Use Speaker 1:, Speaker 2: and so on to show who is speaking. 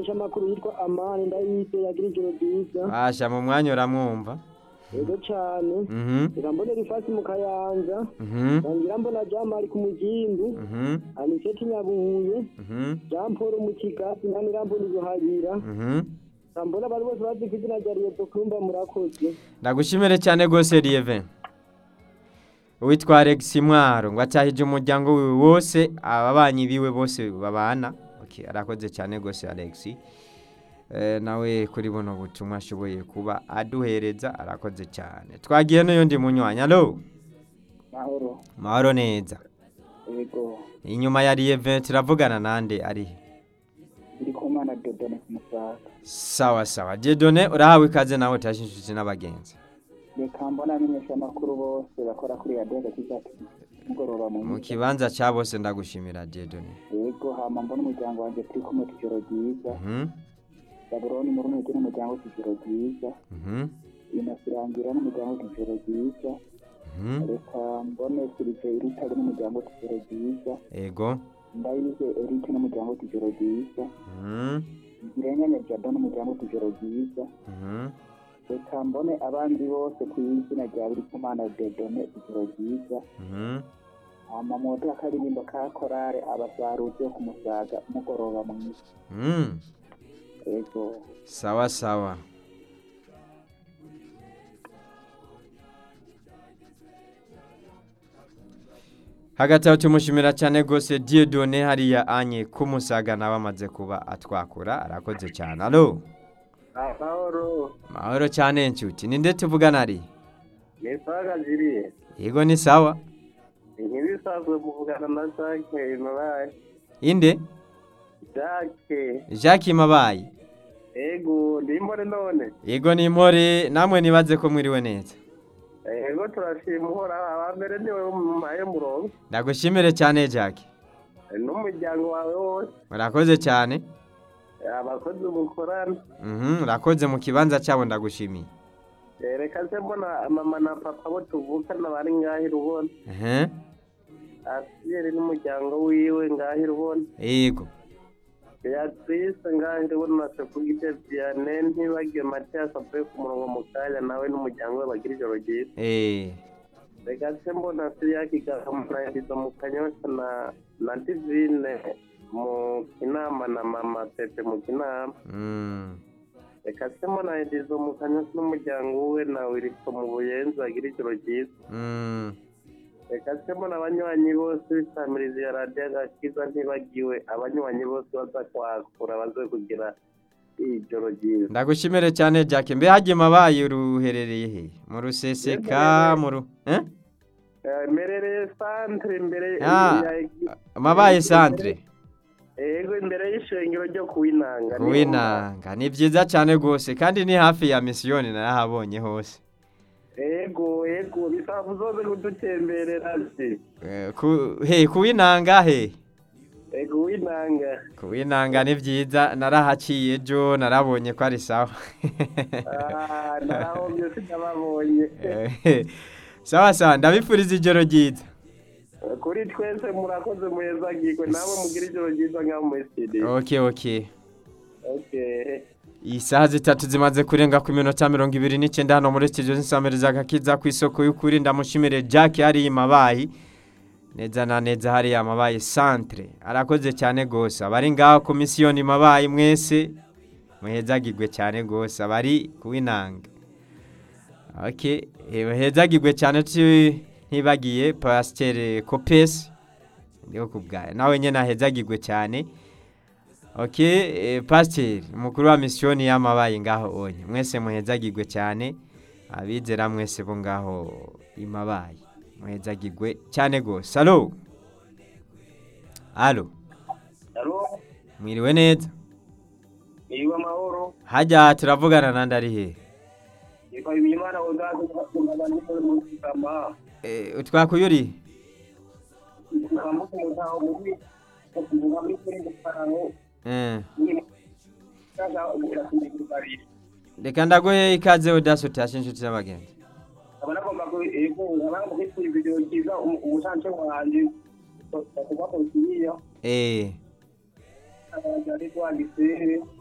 Speaker 1: umumenyesha amakuru yitwa amani ndayise yagira ijoro ryiza
Speaker 2: basha mu mwanya uramwumva
Speaker 1: yego cane
Speaker 2: mhm
Speaker 1: reka mbone rifasi mu kayanza
Speaker 2: mhm
Speaker 1: ntangira mbona jamari ku mugimbu
Speaker 2: mhm
Speaker 1: aniseti nyabuye
Speaker 2: mhm
Speaker 1: jean paul mu kigasi ntangira mbona ibuhayira
Speaker 2: mhm
Speaker 1: mbona abantu bose bazi ku izina rya riyeto kumba murakoze
Speaker 2: ndagushimire cyane rwose Lieve uwitwa Alex Mwaro ngo atahije umuryango wiwe wose ababanyi biwe bose babana okay arakoze cyane rwose Alex eh, nawe kuri buno butumwa ashoboye kuba aduhereza arakoze cyane twagiye n'uyundi munywanya alo
Speaker 1: mahoro
Speaker 2: mahoro neza
Speaker 1: yego
Speaker 2: inyuma ya Lieve turavugana nande ari he?
Speaker 1: ndi ku mana dodone ku musaga
Speaker 2: sawa sawa Jedone urahawe ikaze nawe utashe inshuti n'abagenzi
Speaker 1: reka mbona amenyesha amakuru bose bakora kuri radiyo agakiza mugoroba mu
Speaker 2: mu kibanza cya bose ndagushimira Jedone
Speaker 1: yego hama mbona umuryango wanjye turi kumwe tujoro ryiza
Speaker 2: mhm
Speaker 1: gaburoni muri runege n'umuryango tujoro ryiza
Speaker 2: mhm
Speaker 1: inasirangira n'umuryango tujoro ryiza
Speaker 2: mhm
Speaker 1: reka mbone sirive irutare n'umuryango tujoro ryiza
Speaker 2: ego
Speaker 1: ndayize erike n'umuryango tujoro ryiza
Speaker 2: mhm
Speaker 1: ngirenganya jado n'umuryango tujoro ryiza
Speaker 2: mhm
Speaker 1: reka mbone abandi bose ku izina rya buri kumana dedone ijoro ryiza
Speaker 2: mhm
Speaker 1: hama moto akaririmbo ka korale abasaruzi yo ku musaga mugoroba mwiza
Speaker 2: mhm
Speaker 1: yego
Speaker 2: sawa sawa hagati aho tumushimira cyane rwose Dieudonne hariya anye kumusaga nawe amaze kuba atwakura arakoze cyane alo
Speaker 1: amahoro
Speaker 2: mahoro cyane nshuti ninde tuvugana ari
Speaker 1: ni saga ziriye
Speaker 2: yego ni sawa
Speaker 1: ntibisanzwe muvugana na jake mabaye
Speaker 2: inde
Speaker 1: jake
Speaker 2: jacques mabayi
Speaker 1: ego ndimbone none
Speaker 2: yego ni impore namwe nibaze ko mwiriwe neza
Speaker 1: ego turashima uhoraho abambere niwe mumaye murongo
Speaker 2: ndagushimire cyane jacques
Speaker 1: n'umuryango wawe wose
Speaker 2: murakoze cyane
Speaker 1: abakozi mukorana
Speaker 2: Mhm, urakoze mu kibanza cyabo ndagushimiye
Speaker 1: Eh, reka se mbona mama na papa bo tuvukana bari ngahira ubona
Speaker 2: ehe
Speaker 1: asiyeri n'umuryango wiwe ngahira ubona
Speaker 2: yego
Speaker 1: beatrice ngahira ubona na sekugite viane ntibagiwe matiyasi avuye ku murongo mu kanya nawe n'umuryango we bagira ijoro ryiza
Speaker 2: eh
Speaker 1: reka se mbona siriyaki gahamunahiriza mu kanyosha na na divine mu kinama na mama pepe mu kinama
Speaker 2: mm
Speaker 1: reka se mbonahiriza mu kanyosha n'umuryango we na wiriko mu buyenzi bagira ijoro ryiza
Speaker 2: mm
Speaker 1: reka se mbona abanywanyi bose bisamiriza ya radiyo agakiza ntibagiwe abanywanyi bose baza kwakura baze kugira ijoro ryiza
Speaker 2: ndagushimire cyane jacques mbe hagiye mabaye uruherereye he mu ruseseka mu ru eh
Speaker 1: Eh, merereye santere imbere
Speaker 2: Ah.
Speaker 1: ya-
Speaker 2: mabaye centre
Speaker 1: yego imbere y'ishengero ryo kuwinanga
Speaker 2: kuwinanga ni byiza cyane rwose kandi ni hafi ya misiyoni narahabonye hose
Speaker 1: yego yego bisaba uzoze kudutemberera se
Speaker 2: Eh, ku he kuwinanga he
Speaker 1: yego kuwinanga
Speaker 2: kuwinanga ni byiza narahaciye ejo narabonye ko ari sawa
Speaker 1: Ah, narahombye sinababonye
Speaker 2: Eh, sawa sawa ndabifuriza ijoro ryiza
Speaker 1: kuri twese murakoze muhezagirwe nawe mugira ijoro ryiza nk'aho muri studio
Speaker 2: ok ok
Speaker 1: okay
Speaker 2: isaha zitatu zimaze kurenga ku minota mirongo ibiri n'icyenda hano muri studio nsamiriza agakiza ku isoko y'ukuri ndamushimire jack hariya mabayi neza na neza hariya mabayi centre arakoze cyane rwose abari ngaho ku misiyoni mabayi mwese muhezagirwe cyane rwose abari kuwinanga ok eh, muhezagirwe cyane tu- ntibagiye pasiteri kopesi ndiho kubwaye nawe nyine ahezagirwe cyane ok eh, pasiteri umukuru wa misiyoni y'amabaye ngaho onye mwese muhezagirwe cyane abizera mwese bo ngaho imabaye muhezagirwe cyane rwose alo alo
Speaker 1: alo
Speaker 2: mwiriwe neza
Speaker 1: niba amahoro
Speaker 2: hajya turavugana nandi ari hehe
Speaker 1: yitwa ibimana ugaze abantu mu kigama
Speaker 2: Eh, utwakuyuri
Speaker 1: ukamuka mutaho muri kuvuga muri kuri gufarano
Speaker 2: Eh,
Speaker 1: ni kaza uburatumye babiri
Speaker 2: reka ndaguhe ikaze udasi utashe inshuti z'abagenzi
Speaker 1: abanagomba ko ego abanga kwitwa video cyiza umusanze wanje kuva ko kiriya
Speaker 2: eh
Speaker 1: ari kwanditse